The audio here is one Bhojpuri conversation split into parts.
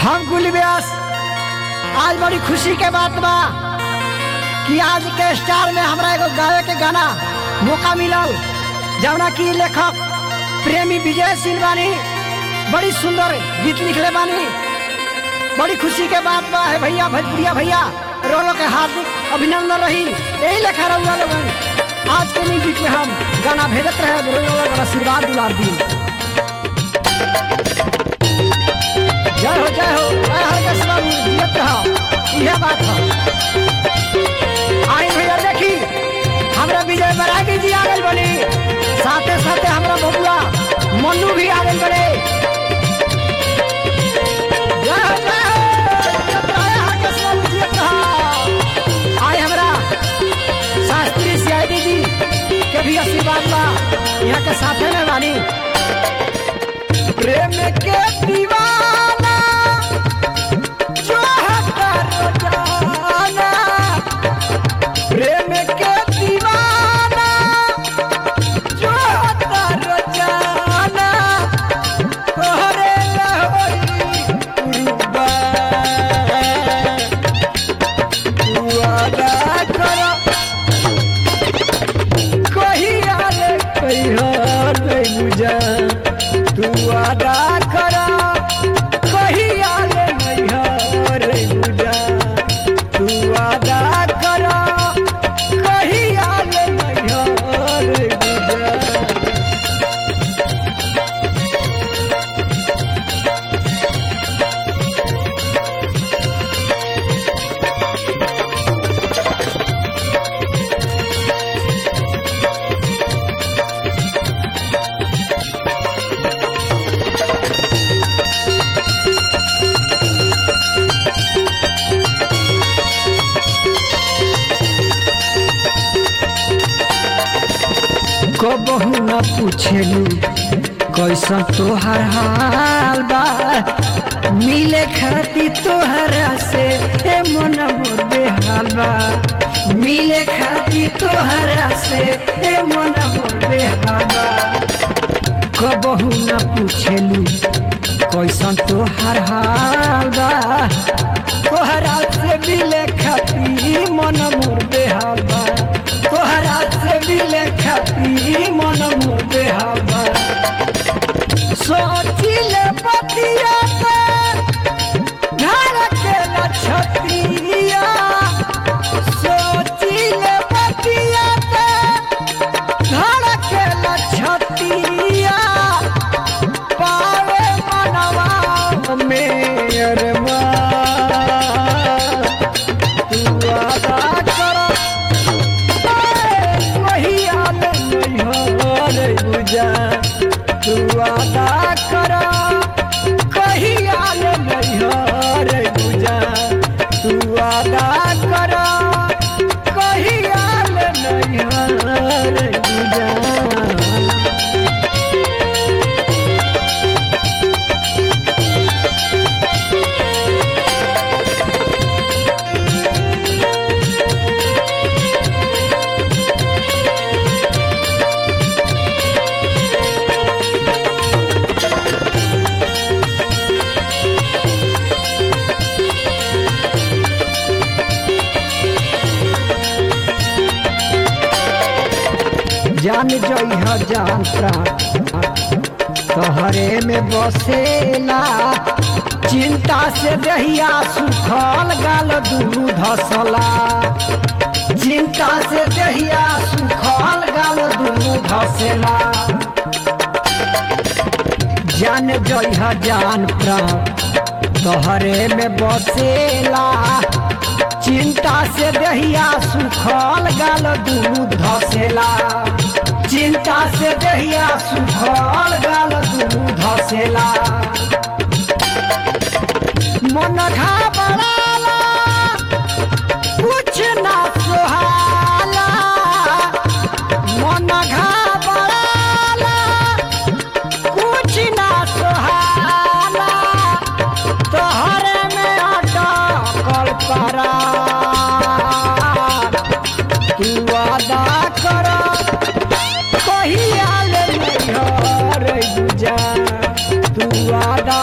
हम गुल व्यास आज बड़ी खुशी के बात बा कि आज के स्टार में हमरा एगो गावे के गाना मौका मिलल जौना की लेखक प्रेमी विजय सिंह बानी बड़ी सुंदर गीत लिखले बानी बड़ी खुशी के बात बा है भैया भोजपुरिया भैया रोलो के हार्दिक अभिनंदन रही यही लेखा रहुआ लोगन आज के म्यूजिक में हम गाना भेजत रहे रोलो लोगन आशीर्वाद दुलार दी जय हो जय हो जय हर के बाबू जियत रहो यह बात है आई भैया देखी हमरा विजय बरागी जी आ गए बनी साथे साथे हमरा बबुआ मन्नू भी आ गए बड़े जय हो जय हो जियत रहो, हर के बाबू जियत रहो। आई हमरा शास्त्री सीआईडी जी के भी आशीर्वाद बा यहाँ के साथे में बानी प्रेम के दीवाना जो है करो जाना प्रेम के दीवाना जो है करो जाना तोहरे लहोरी कुर्बान तू अदा करो कहिया रे कहिया नहीं बुझा तू अदा करा कहिया रे नहीं रे बुझा तू अदा करा कहिया रे नहीं रे बुझा कबहू न पूछेलू कैसन तोहर हाल बा मिले खाती तोहरा से ए मन मोर बेहाल बा मिले खाती तोहरा से ए मन मोर बेहाल बा कबहू न पूछेलू कैसन तोहर हाल बा तोहरा से मिले खाती मन मोर बेहाल बा तोहरा से मिले खाती मन मोर बेहाल बा सोचिले पतिया के घर के लछतिया सोचिले पतिया के घर के लछतिया पावे मनवा में अरमान तू अदा कर वही आल नहीं हो रे बुझा तू अदा कर कही आल नहीं हो रे बुझा तू अदा कर कही आल नहीं हो रे बुझा जान जइह जान प्राण तोहरे में बसेला चिंता से दहिया सुखल गाल दुनू धसला चिंता से दहिया सुखल गाल दुनू धसेला जान जइह जान प्राण तोहरे में बसेला चिंता से दहिया सुखल गाल दुनू धसेला चिंता से दहिया सुखल गाल दुनू धसेला मन घबराला कुछ ना सोहाला मन घबराला कुछ ना सोहाला तोहरे में अटकल परा तू वादा कर कहिया ले नहीं रे बुझा तू वादा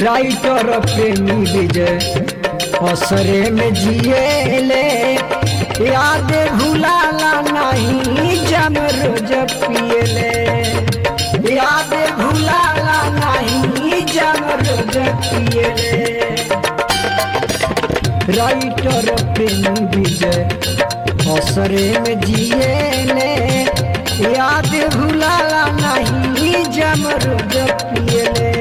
राइटर प्रेमी विजय असरे में जिएले याद भुलाला नहीं जम रोज पिएले याद भुलाला नहीं जम रोज पिएले राइटर प्रेमी विजय असरे में जिएले याद भुलाला नहीं जम रोज पिएले